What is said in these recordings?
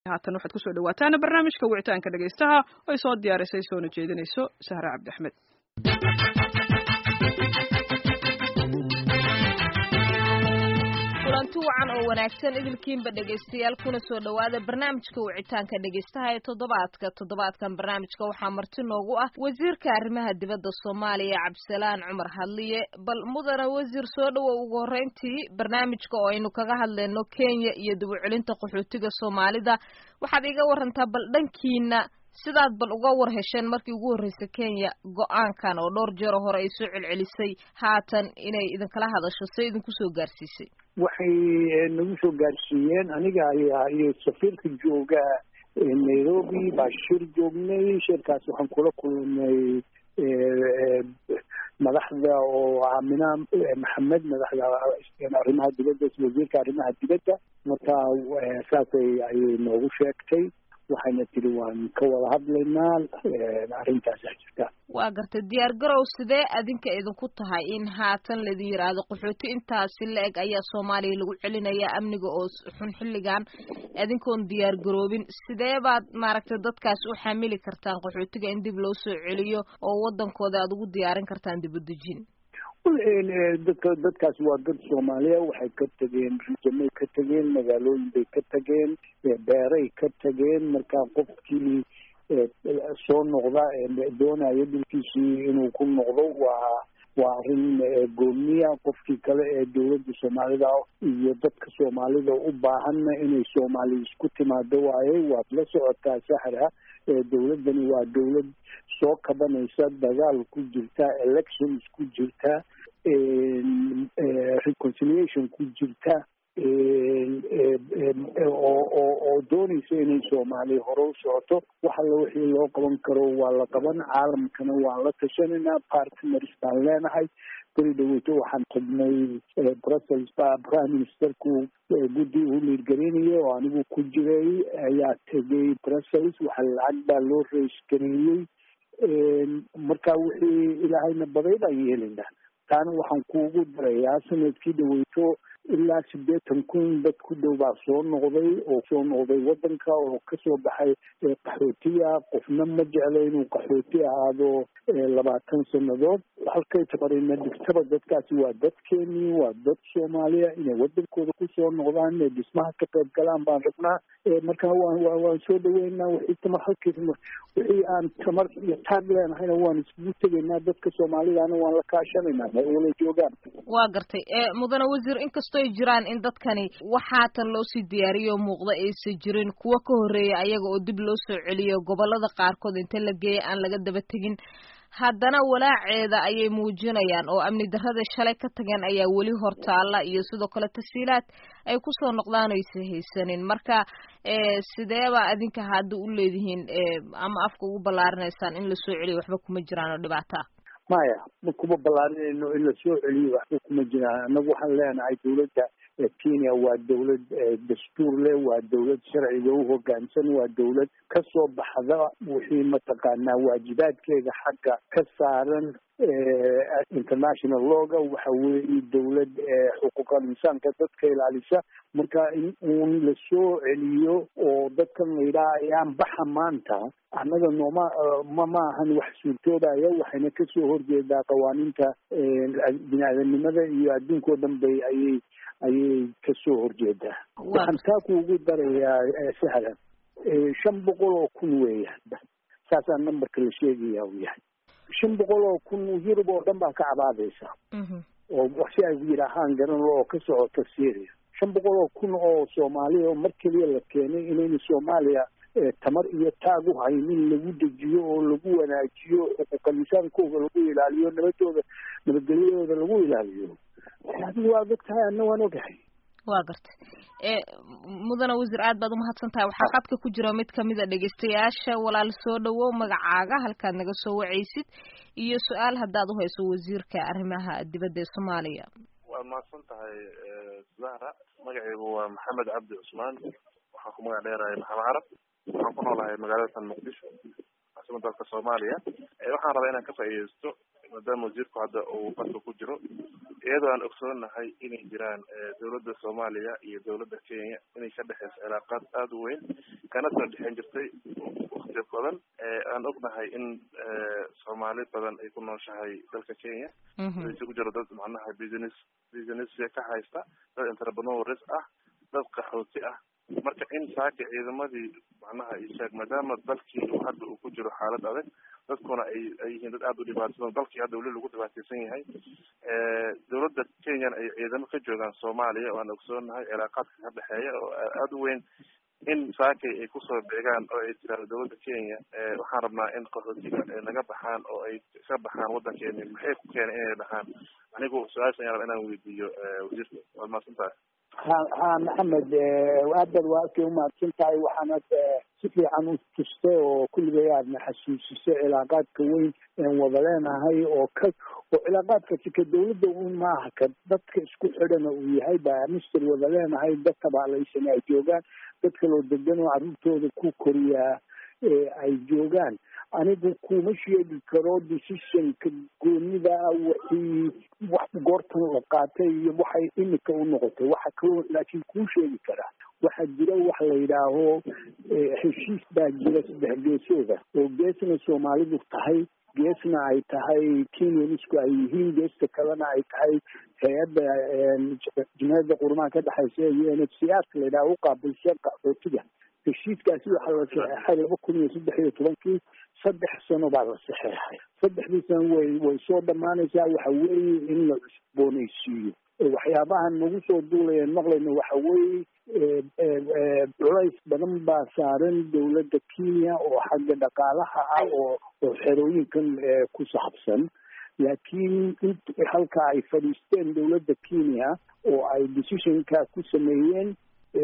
haatan waxaad kusoo dhawaataan barnaamijka wicitaanka dhegaystaha oo ay soo diyaarisay soona jeedinayso sahre cabdi axmed kulanti wacan oo wanaagsan idilkiinba dhegaystayaal kuna soo dhowaada barnaamijka wicitaanka dhegaystaha ee toddobaadka toddobaadkan barnaamijka waxaa marti noogu ah wasiirka arrimaha dibadda soomaaliya cabdisalaan cumar hadliye bal mudana wasiir soo dhowow ugu horreyntii barnaamijka oo aynu kaga hadlayno kenya iyo dib u celinta qaxootiga soomaalida waxaad iga warantaa bal dhankiina sidaad bal uga war hesheen markii ugu horreysay kenya go-aankan oo dhowr jeero hore ay soo celcelisay haatan inay idinkala hadasho se idinku soo gaarsiisay waxay nagu soo gaarsiiyeen aniga ayaa iyo safiirka jooga nairobi baa shir joognay shirkaas waxaan kula kulmay madaxda oo aamina maxamed madaxda arrimaha dibadda wasiirka arrimaha dibadda marka saasay ayay noogu sheegtay waxayna tiri waan ka wada hadlaynaa arrintaasa jirta waa gartay diyaar garow sidee adinka idinku tahay in haatan laidin yidhaahdo qaxooti intaasi la eg ayaa soomaaliya lagu celinaya amniga oo xun xilligan adinkoon diyaar garoobin sidee baad maaragtay dadkaas u xamili kartaan qaxootiga in dib loo soo celiyo oo waddankooda aad ugu diyaarin kartaan dib u dejin dadka dadkaas waa dad soomaaliya waxay ka tegeen rijamay ka tegeen magaalooyin bay ka tegeen beeray ka tegeen marka qofkii soo noqda doonaya dhulkiisii inuu ku noqdo waa waa arrin gooniya qofkii kale ee dowladda soomaalida iyo dadka soomaalida u baahanna inay soomaali isku timaado waaye waad la socotaa saxra dowladdani waa dowlad soo kabanaysa dagaal ku jirta elections ku jirta reconciliation ku jirta oo doonaysa inay soomaaliya hore u socoto wax alla wixii loo qaban karo waa la qaban caalamkana waan la tashanaynaa partners baan leenahay beri dhaweyto waxaan tagnay brussels ba prime ministerku guddi uu liirgareynayo oo anigu ku jiray ayaa tegay brussels waxa lacag baa loo reysgareeyey marka wixii ilaahayna baday baan yeelaynaa taana waxaan kuugu darayaa sanadkii dhaweyto ilaa siddeetan kun dad ku dhow baa soo noqday oo soo noqday waddanka oo kasoo baxay qaxootiya qofna ma jeclo inuu qaxooti ahaado labaatan sannadood halkay tabarina dhigtaba dadkaasi waa dadkeenii waa dad soomaaliya inay waddankooda kusoo noqdaan inay dhismaha ka qayb galaan baan rabnaa marka waan waan soo dhaweynaa wixii tamar halkiis wixii aan tamar iyo taag leenahayna waan iskugu tegaynaa dadka soomaalidana waan la kaashanaynaa ma wala joogaan waa gartay mudane wasiir inkastoy jiraan in dadkani wax haatan loo sii diyaariyo muuqda aysan jirin kuwa ka horreeya ayaga oo dib loo soo celiyo gobolada qaarkood inta la geeya aan laga daba tegin haddana walaaceeda ayay muujinayaan oo amni darrada shalay ka tageen ayaa weli hortaalla iyo sidoo kale tasiilaad ay kusoo noqdaan aysa haysanin marka sideeba adinka hadda u leedihiin ama afka ugu ballaarinaysaan in lasoo celiyo waxba kuma jiraan oo dhibaato ah maya ma kuma ballaarinayno in lasoo celiyo waxba kuma jiraan annagu waxaan leenahay dowladda kenya waa dowlad dastuur leh waa dowlad sharciga u hoggaansan waa dowlad ka soo baxda wixii mataqaanaa waajibaadkeeda xagga ka saaran international looga waxa weeye dowlad xuquuqal insaanka dadka ilaalisa marka in uun lasoo celiyo oo dadkan la yidhaha ayaan baxa maanta annaga nooma ma ma ahan wax suurtoodaya waxayna kasoo horjeedaa qawaaniinta bini aadanimada iyo adduunkao dhan bay ayay ayay kasoo horjeedaa waxaan taa kuugu darayaa sahlan shan boqol oo kun weeyaan saasaa numberka la sheegaya u yahay shan boqol oo kun yurub oo dhan baa ka cabaadaysa oo si ay yidhaahaan garan oo ka socota syria shan boqol oo kun oo soomaaliya oo mar keliya la keenay inayna soomaaliya tamar iyo taag u haynin lagu dejiyo oo lagu wanaajiyo xuquuqal insaankooda lagu ilaaliyo nabadooda nabadgelyadooda lagu ilaaliyo adigu waa og tahay anna waan ogahay waa gartay mudane wasiir aad baad umahadsan tahay waxaa khadka ku jira mid kamida dhegeystayaasha walaal soo dhawow magacaaga halkaad naga soo wacaysid iyo su-aal haddaad uhayso wasiirka arrimaha dibadda ee soomaaliya waad mahadsan tahay zahra magacaygu waa maxamed cabdi cusmaan waxaan ku magac dheerahay maxamed carab waxaan ku noolahay magaalada san muqdisho caasimada dalka soomaaliya waxaan rabaa inaan ka faa'iideysto maadaama wasiirku hadda uu qadka ku jiro iyadoo aan ogsoonahay inay jiraan dowladda soomaaliya iyo dowladda kenya inay ka dhexeyso cilaaqaad aada u weyn kana soo dhexeyn jirtay wakti badan aan ognahay in soomaali badan ay ku nooshahay dalka kenya isugu jiro dad macnaha business business ka haysta dad entrepreneurs ah dad qaxooti ah marka in saaka ciidamadii macnaha ishaag maadaama dalkii hadda uu ku jiro xaalad adag dadkuna ay ay yihiin dad aada u dhibaataysan dalkii hadda weli lagu dhibaataysan yahay dowladda kenyana ay ciidamo ka joogaan soomaaliya oo aan ogsoonahay cilaaqaadka ka dhexeeya oo aada u weyn in saakay ay kusoo beegaan oo ay tiraado dowladda kenya waxaan rabnaa in qaxootiga ay naga baxaan oo ay ka baxaan waddankeeni maxay ku keenay inay dhahaan anigu su-aasha ayaan rabaa inaan weydiiyo wasiirka waad mahadsan tahay ha ha maxamed aadad waa arkay umahadsan tahay waxaanad si fiican u tustay oo kulligay aadna xasuusisay cilaaqaadka weyn een wada leenahay oo ka oo cilaaqaadkasi ka dawladda un maaha ka dadka isku xidhana uu yahay baa mister wada leenahay dad tabaalaysan ay joogaan dad kaloo degan oo carruurtooda ku koriyaa ay joogaan anigu kuma sheegi karo decisionka goonida wixii wax goortan la qaatay iyo waxay imika u noqotay waxa kaloo laakiin kuu sheegi karaa waxaa jira wax la yidhaaho heshiis baa jira saddex geesooda oo geesna soomaalidu tahay geesna ay tahay kenyanisku ay yihiin geesta kalena ay tahay hay-adda jumhiyadda qurumaha ka dhexaysa iyo n h c r ka la yidhaha uqaabilshan qaxootiga heshiiskaasi waxaa la saxeexay laba kun iyo saddex iyo tobankii saddex sano baa la saxeexay saddexdii sano way way soo dhammaanaysaa waxa weeye in la cusboonaysiiyo waxyaabahan nagu soo duulayeen maqlayno waxa weeye culays badan baa saaran dowladda kenya oo xagga dhaqaalaha ah oo oo xerooyinkan ku saabsan laakiin int halka ay fadhiisteen dowladda kenya oo ay decisionka ku sameeyeen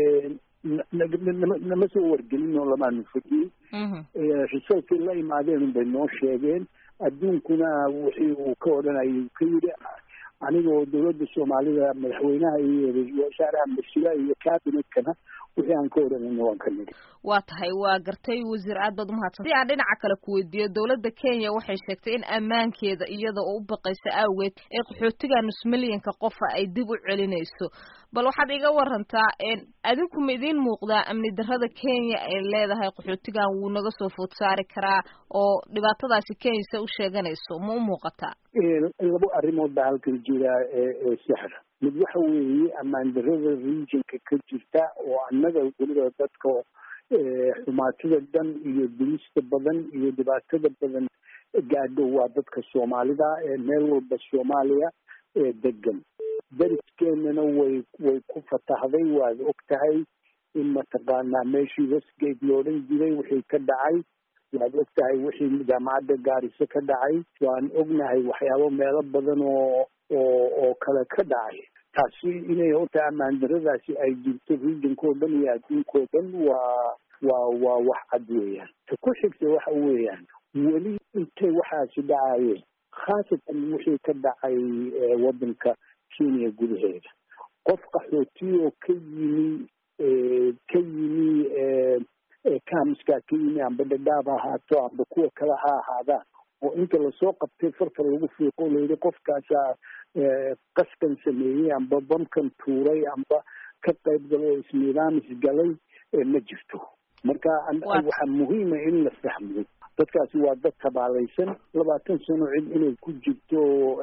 nama soo wargelin oo lamaanu fadhiyin resultkay la imaadeen unbay noo sheegeen adduunkuna wixii uu ka odhanayay ka yidhi anigoo dowladda soomaalida madaxweynaha iyo ra-iisul wasaaraha masila iyo cabinetkana wixii aan ka odhanayna waan ka nidhi waa tahay waa gartay wasiir aad baad umahadsan si aan dhinaca kale ku weydiiyo dowladda kenya waxay sheegtay in ammaankeeda iyada oo u baqaysa aageed ee qaxootiga nus milyanka qofa ay dib u celinayso bal waxaad iga warantaa adinku ma idiin muuqdaa amni darrada kenya ay leedahay qaxootigan wuu naga soo food saari karaa oo dhibaatadaasi kenya se u sheeganayso ma u muuqataa labo arrimood baa halkan jira sexra mid waxa weeye ammaan darrada regionka ka jirta oo annaga weliba dadka xumaatida dhan iyo dumista badan iyo dhibaatada badan gaadho waa dadka soomaalida ee meel walba soomaaliya ee degan dariskeenana way way ku fatahday waad og tahay in mataqaanaa meeshii westgate loodhan jiray wixii ka dhacay waad og tahay wixii jaamacadda gaariso ka dhacay waan ognahay waxyaabo meelo badan oo oo oo kale ka dhacay taasi inay horta ammaan daradaasi ay jirto regionkao dhan iyo adduunkao dhan waa waa waa wax cad weeyaan ta ku xigta waxa weeyaan weli intay waxaasi dhacayeen khaasatan wixii ka dhacay waddanka kenya gudaheeda qof qaxootiyo ka yimi ka yimi kamiskaa ka yimi amba dhadhaab ha ahaato amba kuwa kale ha ahaadaan oo inta lasoo qabtay farta lagu fiiqo layidhi qofkaasaa qaskan sameeyey amba bamkan tuuray amba ka qayb galo oo isniidaamis galay ma jirto marka waxaa muhiima in la fahmo dadkaasi waa dad tabaalaysan labaatan sano cid inay ku jirto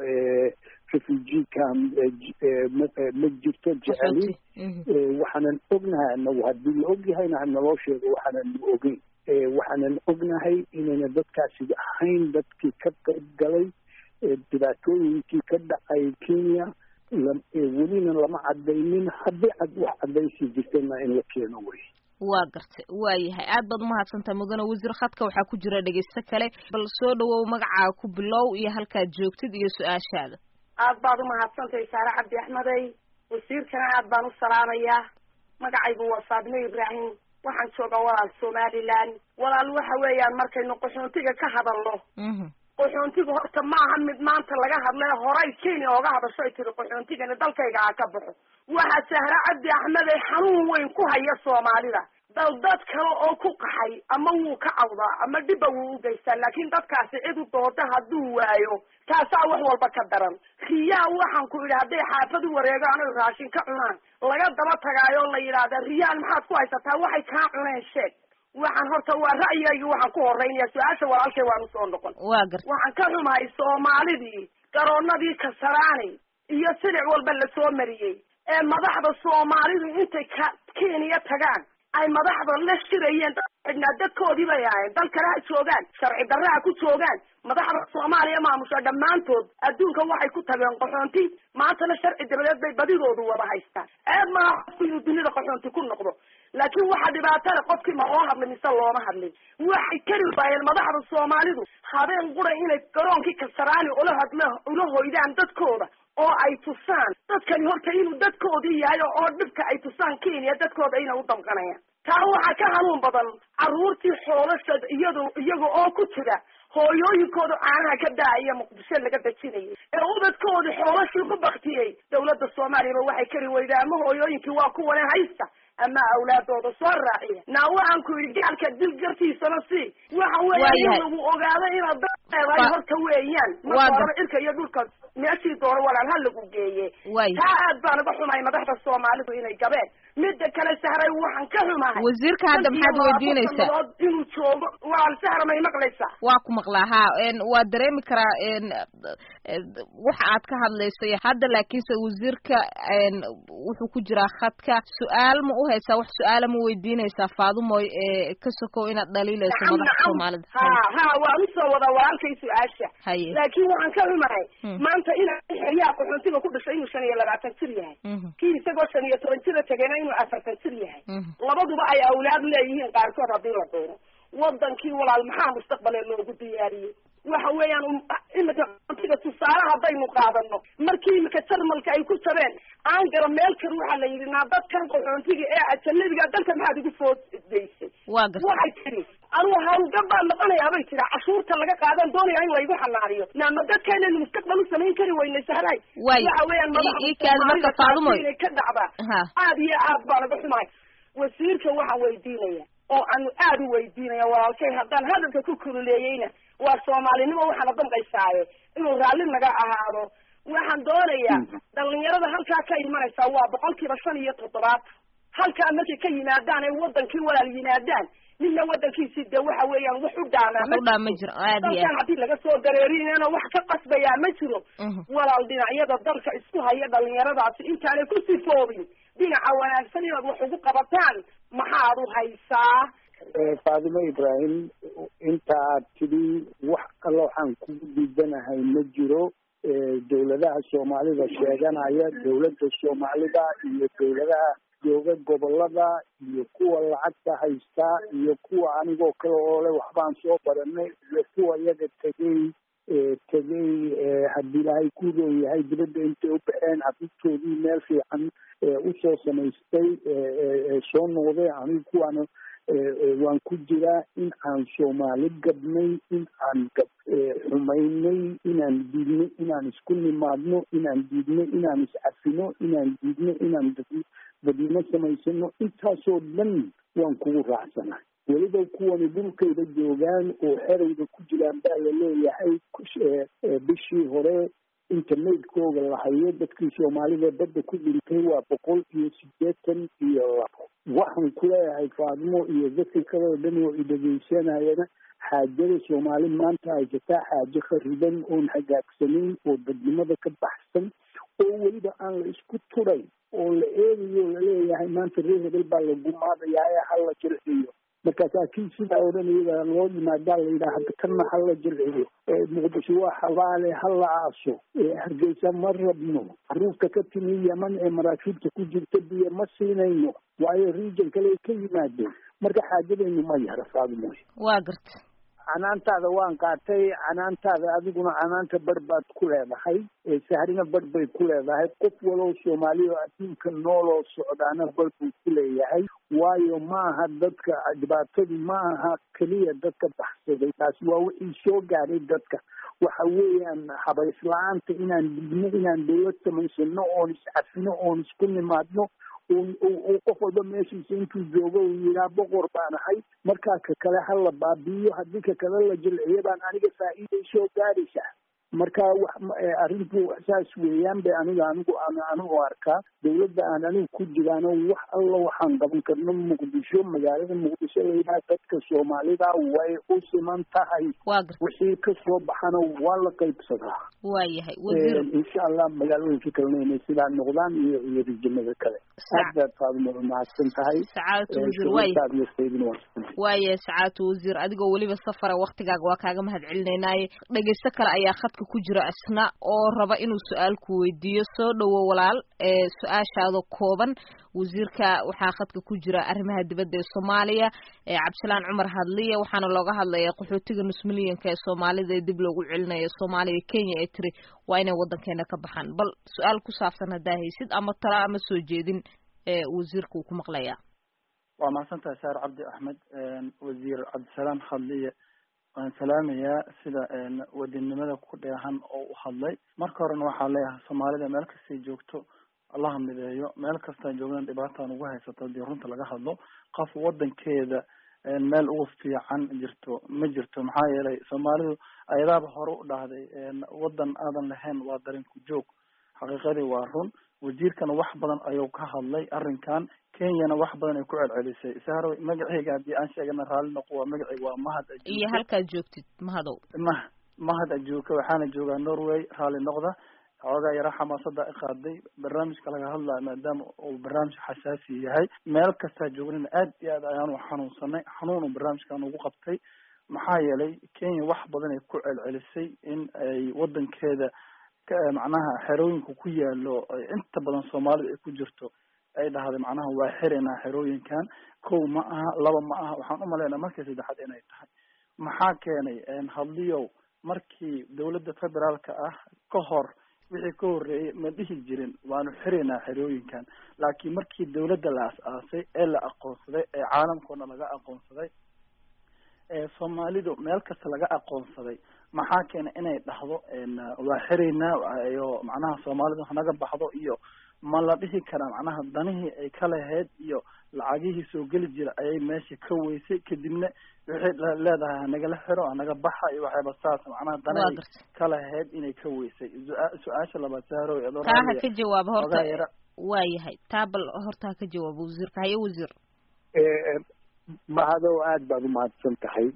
refugee camp ma jirto jeceli waxaanan ognahay anagu haddii la ogyahayna hanaloo sheego waxaanan ogeyn waxaanan ognahay inayna dadkaasi ahayn dadkii ka qayb galay dhibaatooyinkii ka dhacay kenya welina lama cadaynin haddii wax cadaysi jirtana in la keeno wey waa gartay waa yahay aad baad umahadsantahay mudane wasiir khadka waxaa ku jira dhegeysto kale bal soo dhawow magacaaga ku bilow iyo halkaad joogtid iyo su-aashaada aad baad umahadsantahay saare cabdi axmedey wasiirkana aad baan u salaamayaa magacaygu waa faadime ibraahim waxaan joogaa walaal somaliland walaal waxa weeyaan markaynu qaxoontiga ka hadalno qaxoontiga horta maaha mid maanta laga hadlay horay kenya ooga hadasho ay tiri qaxoontigani dalkayga aa ka baxo waxaa sahre cabdi axmed ay xanuun weyn ku haya soomaalida dal dad kale oo ku qaxay ama wuu ka cawdaa ama dhibba wuu u geystaa laakiin dadkaasi cid u dooda hadduu waayo taasaa wax walba ka daran riyaa waxaan ku idhi hadday xaafad u wareegaan oy raashin ka cunaan laga daba tagaayo la yidhaahda riyaan maxaad ku haysataa waxay kaa cuneen sheeg waxaan horta waa ra'yigayga waxaan ku horeynaya su-aasha walaalkay waan usoo noqon waa garta waxaan ka xumahay soomaalidii garoonadii kasaraani iyo silic walba lasoo mariyey ee madaxda soomaalidu intay ka kenya tagaan ay madaxda la shirayeen dad xidhnaa dadkoodii bay ahayn dal kale ha joogaan sharci darre ha ku joogaan madaxda soomaaliya maamusha dhammaantood adduunka waxay ku tageen qaxoonti maantana sharci dabadeed bay badidoodu wada haystaan ceeb maaha qofku inuu dunida qaxoonti ku noqdo laakiin waxaa dhibaatada qofkii ma loo hadlin mise looma hadlin waxay kari waayeen madaxda soomaalidu habeen qura inay garoonkii kasaraani ula hadla ula hoydaan dadkooda oo ay tusaan dadkani horta inuu dadkoodii yahay oo dhibka ay tusaan kenya dadkooda inay u damqanayaan taa waxaa ka hanuun badan carruurtii xoolasha iyado iyaga oo ku jira hooyooyinkooda caanaha ka daaya muqdisho laga dejinayay ee ubadkooda xoolashii ku baktiyey dawladda soomaaliyaba waxay kari weydaa ama hooyooyinkii waa kuwane haysta ama awlaadooda soo raaciya naa waxaan ku yidhi gaalka dil gartiisana si waxa weeya in lagu ogaado inaad dad leedahay horta weeyaan marka horeba cirka iyo dhulka meeshii dooro walaal ha lagu geeye taa aad baan uga xumahay madaxda soomaalidu inay gabeen midda kale sahray waxaan ka xumahay wasiirka hadda maxaad weydiinaysaa inuu joogo walaal sahra may maqlaysaa waa ku maqlaa ha waa dareemi karaa waxa aad ka hadlayso hadda laakiinse wasiirka wuxuu ku jiraa khadka su-aal ma u haysaa wax su-aala ma weydiinaysaa faadumoy ka sokow inaad dhaliilayso madaxda soomaalida ha ha waan usoo wadaa walaalkay su-aasha haye laakiin waxaan ka xumahay maanta ina xeryaha qaxoontiga ku dhashay inuu shan iyo labaatan jir yahay kii isagoo shan iyo toban jira tegena inuu afartan jir yahay labaduba ay awlaad leeyihiin qaarkood haddii la doono wadankii walaal maxaa mustaqbale loogu diyaariyey waxa weeyaan imika qaxoontiga tusaale haddaynu qaadano markii imika jarmalka ay ku jabeen aangara meel kale waxaa la yidhi naa dadkan qaxoontiga ee ajanabiga dalka maxaad igu foodaysay waa garta waxay tidhi anugu hawlgab baan noqonayaa bay tiri cashuurta laga qaadan doonaya in laygu xanaaniyo naama dadkeenaynu mustaqbal u samayn kari weynay sahray Waay. waxa weeyaan I- ii kaadi marka madaxda Faadumoy. inay ka dhacdaa ha aad iyo aad baan uga xumahay wasiirka waxaan weydiinaya oo aanu aad u weydiinaya walaalkay haddaan hadalka ku kululeeyeyna waa soomaalinimo waxaana damqaysaaye inuu raalli naga ahaado waxaan doonayaa dhalinyarada halkaa ka imanaysaa waa boqolkiiba shan iyo toddobaad halkaa markay ka yimaadaan ay wadankii walaal yimaadaan midna wadankiisii de waxa weeyaan wax u dhaamaa wax u dhaa ma jiro aad iyo dalkan haddii laga soo dareerinana wax ka qasbayaa ma jiro Mhm. walaal dhinacyada dalka isku haya dhalinyaradaasi intaanay ku sifoobin dhinaca wanaagsan inaad wax ugu qabataan maxaad u haysaa faadimo ibraahim inta aad tidhi wax alla waxaan kugu diidanahay ma jiro dawladaha soomaalida sheeganaya dawladda soomaalida iyo dawladaha jooga gobolada iyo kuwa lacagta haystaa iyo kuwa anigoo kale oo le waxbaan soo baranay iyo kuwa iyaga tegey tegey haddii ilaahay ku roon yahay dibadda intay u baxeen caruurtoodii meel fiican usoo samaystay soo noqday anigu kuwaana waan ku jiraa in aan soomaali gabnay in aan gab xumaynay inaan diidnay inaan isku nimaadno inaan diidnay inaan iscafino inaan diidno inaan dadnimo samaysano intaasoo dhan waan kugu raacsana weliba kuwani dhulkayda joogaan oo xerayda ku jiraan baa la leeyahay bishii hore inta maydkooga la hayo dadkii soomaalida badda ku dhintay waa boqol iyo siddeetan iyo labo waxaan ku leeyahay faadimo iyo dadka kale oo dhan oo idhegeysanayana xaajada soomaali maanta haysataa xaajo khariban oon hagaagsanayn oo dadnimada ka baxsan oo weliba aan la isku turay oo la eegayo laleeyahay maanta reer hebel baa la gumaadayaa ee hala jirciyo markaasaa kii sidaa odhan iyaga loo yimaadaa la yidhaha hadda kanna hala jirciyo muqdisho waa xabaale hala aaso hargeysa ma rabno caruurta ka timi yeman ee maraakiibta ku jirta biyo ma siinayno waayo region kale ay ka yimaadeen marka xaajadaynu ma yara faadimoy waa garta canaantaada waan qaatay canaantaada adiguna canaanta bar baad ku leedahay sahrina bar bay ku leedahay qof walow soomaaliya oo adduunka nooloo socdaana bar buu ku leeyahay waayo maaha dadka dhibaatadu ma aha keliya dadka baxsaday taasi waa wixii soo gaaray dadka waxa weeyaan habays la-aanta inaan digno inaan dawlad samaysano oon iscafino oon isku nimaadno qof walba meeshiisa intuu joogo uu yidhaha boqor baan ahay markaa ka kale ha la baabi'iyo haddii ka kale la jilciyo baan aniga faa'iiday soo gaaraysaa marka wax arrintu saas weeyaan bay aniga anigu anigu arkaa dawladda aan anigu ku jiraano wax alla waxaan qaban karno muqdisho magaalada muqdisho layidhaha dadka soomaalida way u siman tahay wixii kasoo baxana waa la qaybsadaa waayahay insha allah magaalooyinka kalena inay sidaa noqdaan iyo iyo rijimada kale aad baad faaduma mahadsan tahay sacaadatu wasiir waay waaye sacaadatu wasiir adigoo weliba safara waktigaaga waa kaaga mahad celinaynaye dhegeysto kale ayaa khadka ku jira isna oo raba inuu su-aal ku weydiiyo soo dhowo walaal ee su-aashaada kooban wasiirka waxaa khadka ku jira arrimaha dibadda ee soomaaliya ee cabdisalaan cumar hadliya waxaana looga hadlaya qaxootiga nus milyanka ee soomaalida ee dib loogu celinayo soomaaliya kenya ee tiri waa inay waddankeena ka baxaan bal su-aal ku saabsan haddaa haysid ama tala ama soo jeedin ee wasiirka uu ku maqlayaa waa mahadsan tahay saar cabdi axmed wasiir cabdisalaam hadliye waan salaamayaa sida wadinimada ku dheehan oo u hadlay marka horena waxaa leeyahay soomaalida meel kastay joogto allaha mideeyo meel kastaa joogdan dhibaataan ugu haysato hadii runta laga hadlo qof wadankeeda meel ugu fiican jirto ma jirto maxaa yeelay soomaalidu ayadaaba hore u dhahday wadan aadan lahayn waa darinku joog xaqiiqadii waa run wasiirkana wax badan ayuu ka hadlay arrinkan kenyana wax badan ay ku celcelisay sahro magaceyga haddii aan sheegana raalli noqo waa magaceyga waa mahad iyo halkaad joogtid mahadow ma mahad ajuuka waxaana joogaa norway raalli noqda xoogaa yara xamaasada iqaaday barnaamijka laga hadlayo maadaama uu barnaamij xasaasi yahay meel kastaa joognana aad iyo aad ayaanu xanuunsanay xanuunu barnaamijkan ugu qabtay maxaa yeelay kenya wax badan ay ku celcelisay in ay wadankeeda macnaha xerooyinka ku yaalo inta badan soomaalida ay ku jirto ay dhahday macnaha waa xirinaa xerooyinkan kow ma aha laba ma aha waxaan umalaynaa markii saddexaad inay tahay maxaa keenay hadliyow markii dawladda federaalka ah ka hor wixii ka horreeyay ma dhihi jirin waanu xirinaa xerooyinkan laakiin markii dawladda la as-aasay ee la aqoonsaday ee caalamkoona laga aqoonsaday ee soomaalidu meel kasta laga aqoonsaday maxaa keena inay dhahdo waa xiraynaa iyo macnaha soomaalidu hanaga baxdo iyo ma la dhihi karaa macnaha danihii ay ka lahayd iyo lacagihii soo geli jira ayay meesha ka weysay kadibna waxay leedahay hanagala xiro hanaga baxa iyo waxayba saas macnaha danihii ka lahayd inay ka weysay su-aasha labaad sahro taa ha ka jawaabo horta waayahay taa bal horta ha ka jawaabo wasiirka haye wasiir mahadow aada baad umahadsan tahay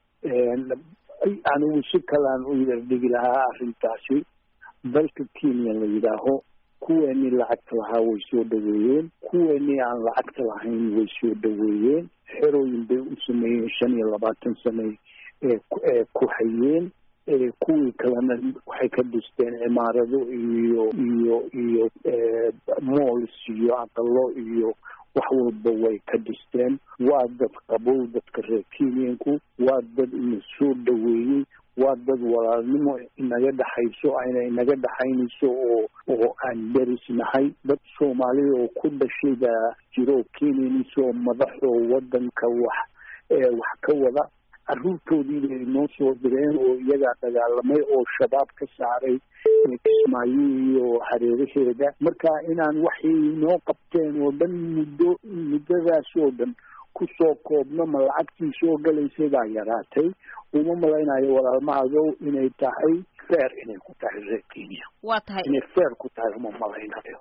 anigu si kalaan u yardhigi lahaa arrintaasi dalka kenya la yidhaaho kuweenii lacagta lahaa way soo dhaweeyeen kuweenii aan lacagta lahayn way soo dhaweeyeen xerooyin bay u sameeyeen shan iyo labaatan sane ee ku hayeen kuwii kalena waxay ka dhisteen cimaarado iyo iyo iyo mools iyo aqalo iyo wax walba way ka dhisteen waa dad qabow dadka reer kenyanku waa dad ina soo dhaweeyey waa dad walaalnimo inaga dhexayso ayna inaga dhexaynayso oo oo aan derisnahay dad soomaalida oo ku dhashay baa jiro kenyanis oo madaxoo wadanka wax wax ka wada carruurtoodii bay noo soo direen oo iyagaa dagaalamay oo shabaab ka saaray kismaayo iyo hareeraheeda marka inaan waxay noo qabteen oo dhan muddo muddadaas oo dhan kusoo koobno ma lacagtii soo galaysay baa yaraatay uma malaynayo walaalmahadow inay tahay feer inay ku tahay reer kenya waa tahay inay feer ku tahay uma malaynayo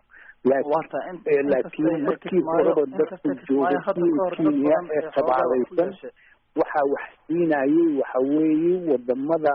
laakiin markii horeba dadku jooga kenya ee tabaalaysan waxaa wax siinayay waxa weeye wadamada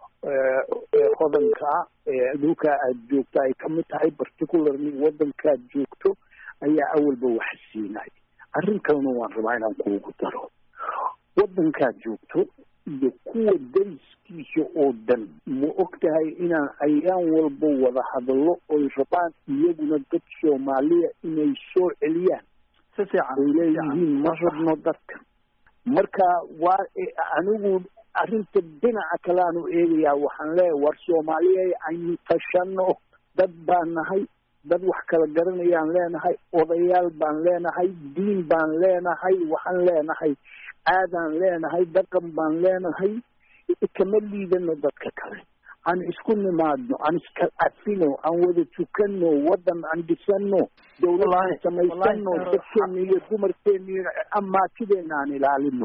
hodanka ee dhulka aad joogto ay kamid tahay particularly wadankaad joogto ayaa awalba wax siinay arrin kalena waan rabaa inaan kuugu daro wadankaad joogto iyo kuwa dariskiisa oo dhan ma og tahay inaan ayaan walba wada hadallo oy rabaan iyaguna dad soomaaliya inay soo celiyaan si fiican ay leeyihiin ma rabno dadka marka waa anigu arrinta dhinaca kale aanu eegayaa waxaan leeyahay war soomaaliya aynu tashano dad baan nahay dad wax kala garanayaan leenahay odayaal baan leenahay diin baan leenahay waxaan leenahay aadaan leenahay dhaqan baan leenahay kama liidano dadka kale aan isku nimaadno aan iska cafino aan wada tukano wadan aan dhisano dawlad aan samaysano dadkeena iyo dumarkeena iyo amaatideena aan ilaalino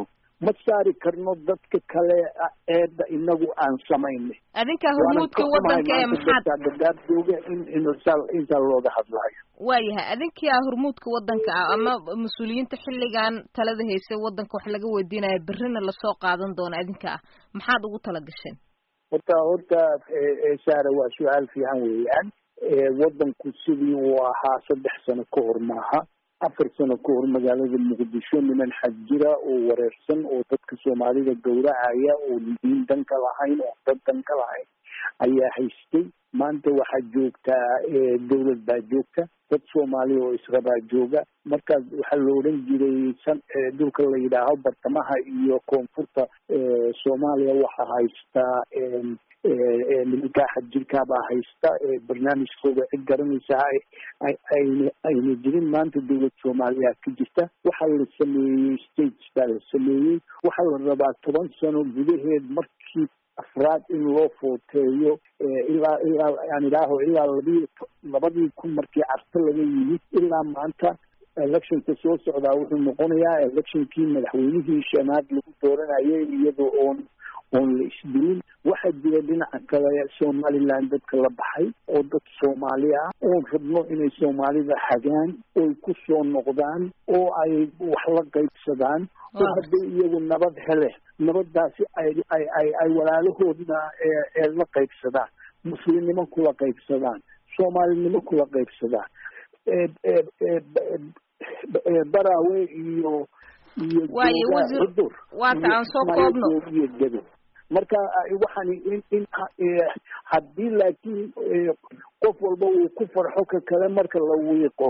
ma saari karno dadka kale eedda inagu aan samaynay adinkaa hormuudka wadanka ee maxaad dadaab jooga in intaa looga hadlayo waayahay adinkia hormuudka wadanka ah ama mas-uuliyiinta xilligan talada haysay wadanka wax laga weydiinayo berrina lasoo qaadan doono adinka ah maxaad ugu tala gasheen horta horta saara waa su-aal fiican weeyaan wadanku sidii uu ahaa saddex sano ka hor maaha afar sano ka hor magaalada muqdisho niman xaj jira oo wareersan oo dadka soomaalida gowracaya oo diin danka lahayn oo dad danka lahayn ayaa haystay maanta waxaa joogtaa dawlad baa joogta dad soomaaliya oo israbaa jooga markaas waxaa la odhan jiray san dhulka la yidhaaho bartamaha iyo koonfurta soomaaliya waxaa haystaa nimankaa xajirkaabaa haysta barnaamijkooda cid garanaysa ayna ayna jirin maanta dawlad soomaaliya ka jirta waxaa la sameeyey states baa la sameeyey waxaa la rabaa toban sano gudaheed markii afraad in loo footeeyo ilaa ilaa aan idhaaho ilaa labii labadii kun markii carto laga yimid ilaa maanta electionka soo socdaa wuxuu noqonayaa electionkii madaxweynihii shanaad lagu dooranayay iyadoo oon oon la isdilin waxaa jira dhinaca kale somaliland dadka la baxay oo dad soomaali ah oon rabno inay soomaalida hagaan oy ku soo noqdaan oo ay wax la qaybsadaan oo hadday iyagu nabad hele nabadaasi ay ay ay ay walaalahoodna ee la qaybsadaan muslimnimo kula qaybsadaan soomaalinimo kula qaybsadaan baraawe iyo iyo waaye wasiir waata aan soo koobno iyo dedo marka waxaan in in haddii laakiin qof walba uu ku farxo ka kale marka la wiiqo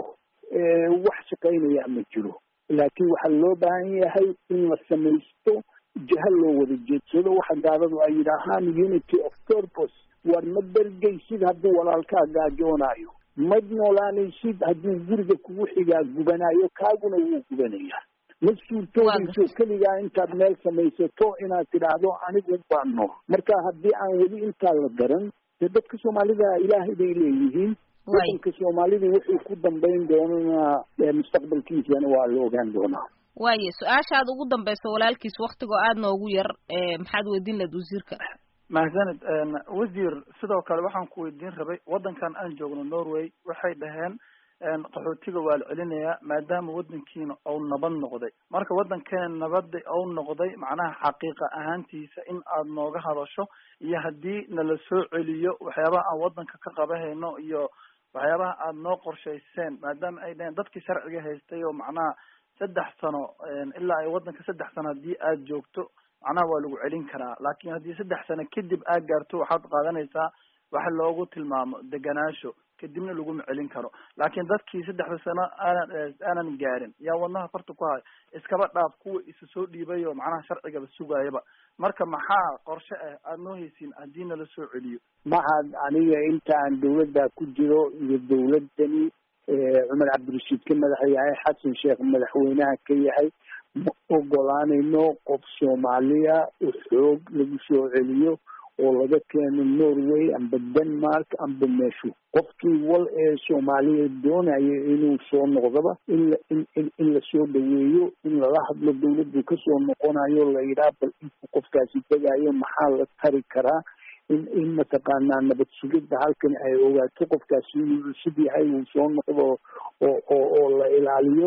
wax shaqaynaya ma jiro laakiin waxaa loo baahan yahay in la samaysto jaha loo wada jeedsado waxa gaaladu ay yidhaahaan unity of purpose war ma bergaysid hadduu walaalkaa gaajoonayo ma noolaanaysid hadduu guriga kugu xigaa gubanayo kaaguna wuu gubanayaa ma suurtoodayso keligaa intaad meel samaysato inaad tidhaahdo anigu baa nool marka haddii aan weli intaa la daran dee dadka soomaalida ilaahay bay leeyihiin wadanka soomaalida wuxuu ku dambayn doonana mustaqbalkiisana waa la ogaan doonaa waaye su-aashaad ugu dambaysa walaalkiis waktigoo aada noogu yar maxaad weydiin lahayd wasiirka mahadsanid wasiir sidoo kale waxaan ku weydiin rabay waddankan aan joogno norway waxay dhaheen qaxootiga waa la celinayaa maadaama waddankiina ou nabad noqday marka waddankeena nabada ou noqday macnaha xaqiiqa ahaantiisa in aad nooga hadasho iyo haddii nala soo celiyo waxyaabaha aan waddanka ka qabahayno iyo waxyaabaha aada noo qorshayseen maadaama ay dhaheen dadkii sharciga haystay oo macnaha saddex sano ilaa ay waddanka saddex sano haddii aad joogto macnaha waa lagu celin karaa laakiin haddii saddex sano kadib aad gaarto waxaad qaadanaysaa waxa loogu tilmaamo deganaasho kadibna laguma celin karo laakiin dadkii saddexda sano aanan aanan gaarin yaa wadnaha farta ku haya iskaba dhaaf kuwa isu soo dhiibay oo macnaha sharcigaba sugaayaba marka maxaa qorshe ah aada noo haysiin haddii nala soo celiyo maxaad aniga inta aan dawladda ku jiro iyo dawladdani cumar cabdirashiid ka madaxa yahay xasan sheekh madaxweynaha ka yahay ma ogolaanayno qof soomaaliya oo xoog lagu soo celiyo oo laga keeno norway amba denmark amba meeshu qofkii wal ee soomaaliya doonaya inuu soo noqdaba in la in in in lasoo dhaweeyo in lala hadlo dawladdu kasoo noqonayo la yidhaha bal intuu qofkaasi tegayo maxaa la tari karaa in in mataqaanaa nabad sugidda halkan ay ogaato qofkaasi inuu cusub yahay uu soo noqdo oo oo oo la ilaaliyo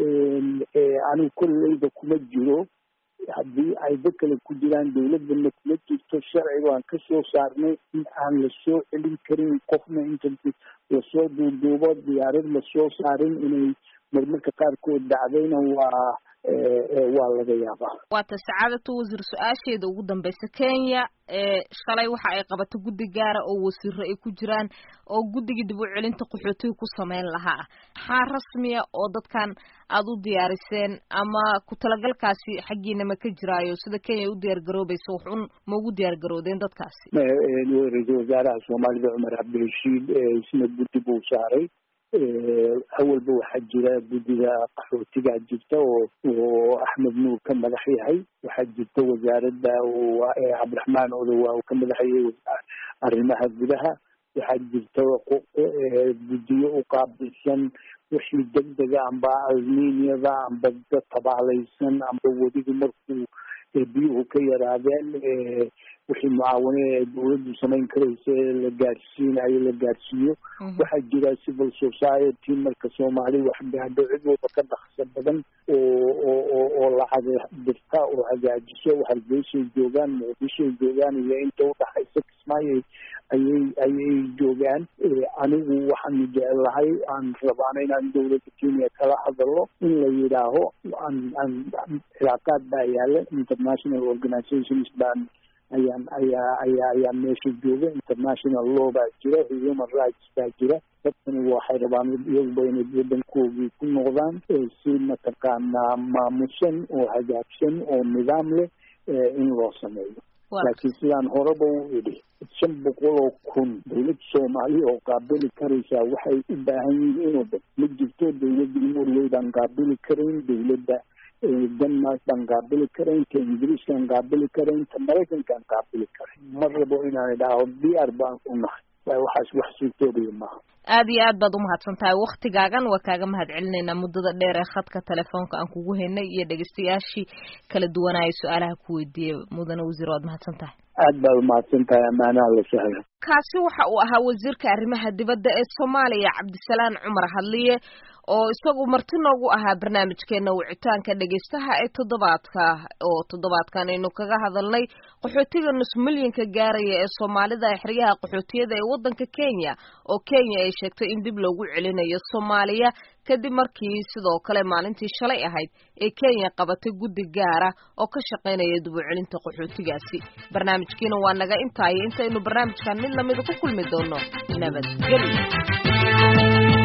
anigu kolleyba kuma jiro haddii ay dad kale ku jiraan dawladana kuma jirto sharciga aan ka soo saarnay in aan lasoo celin karin qofna inta lasoo duuduubo diyaarad lasoo saarin inay marmarka qaarkood dhacdayna waa waa laga yaabaa waata sacaadatu wasiir su-aasheeda ugu dambeysa kenya shalay waxa ay qabato guddi gaara oo wasiiro ay ku jiraan oo guddigii dib u celinta qaxootiga ku sameyn lahaa maxaa rasmiya oo dadkan aada u diyaariseen ama ku talagalkaasi xaggiina ma ka jiraayo sida kenya u diyaar garoobaysa waxun ma ugu diyaar garoodeen dadkaasi ra-iisul wasaaraha soomaalida cumar cabdirashiid isna guddi buu saaray awalba waxaa jira guddiga qaxootigaa jirta oo oo axmed nuur ka madax yahay waxaa jirta wasaaradda cabdiraxmaan odowa uu ka madax yahay arrimaha gudaha waxaa jirta guddiyo u qaabilsan wixii degdega amba almeniada amba dad tabaalaysan amba wediga markuu biyuhu ka yaraadeen wixii mucaawine ee dawladdu samayn karaysa la gaadhsiinayo la gaadhsiiyo waxaa jira civil society marka soomaali wax gaadho cid walba ka dhaqso badan oo oo oo oo lacag dirta oo hagaajiso hargeysay joogaan muqdishoay joogaan iyo inta udhaxaysa kismaayo ayay ayay joogaan anigu waxaan jecelahay aan rabaana inaan dawladda kenya kala hadalo in la yidhaaho aan aan cilaaqaad baa yaala international organizations baan ayaan ayaa ayaa ayaa meesha jooga international law baa jira human rights baa jira dadkani waxay rabaan iyaguba inay waddankoogii ku noqdaan si mataqaanaa maamusan oo hagaagsan oo nidaam leh in loo sameeyo laakiin sidaan horeba u idhi shan boqol oo kun dawlad soomaaliya oo qaabili karaysaa waxay u baahan yihiin oo dhan ma jirto dawladda norway baan qaabili karayn dawladda denmark baan qaabili karayn ta ingiriiskaan qaabili karayn ta maraykankaan qaabili karayn ma rabo inaan idhaaho diyaar baan u nahay waay waxaas wax suurtoobaya maaha aada iyo aad baad umahadsan tahay waktigaagan waa kaaga mahad celinaynaa muddada dheer ee khadka telefoonka aan kugu haynay iyo dhegeystayaashii kala duwanaya su-aalaha ku weydiiyey mudane wasiir waad mahadsan tahay aad baad umahadsan tahay ammaanaha la sahla kaasi waxa uu ahaa wasiirka arrimaha dibadda ee soomaaliya cabdisalaan cumar hadliye oo isagu marti noogu ahaa barnaamijkeena wicitaanka dhegeystaha ee toddobaadka oo toddobaadkan aynu kaga hadalnay qaxootiga nus milyanka gaaraya ee soomaalida ee xeryaha qaxootiyada ee waddanka kenya oo kenya ay sheegtay in dib loogu celinayo soomaaliya kadib markii sidoo kale maalintii shalay ahayd ee kenya qabatay guddi gaara oo ka shaqaynaya dib u celinta qaxootigaasi barnaamijkiina waa naga intaayo intaynu barnaamijkan mid lamida ku kulmi doono nabadgelyo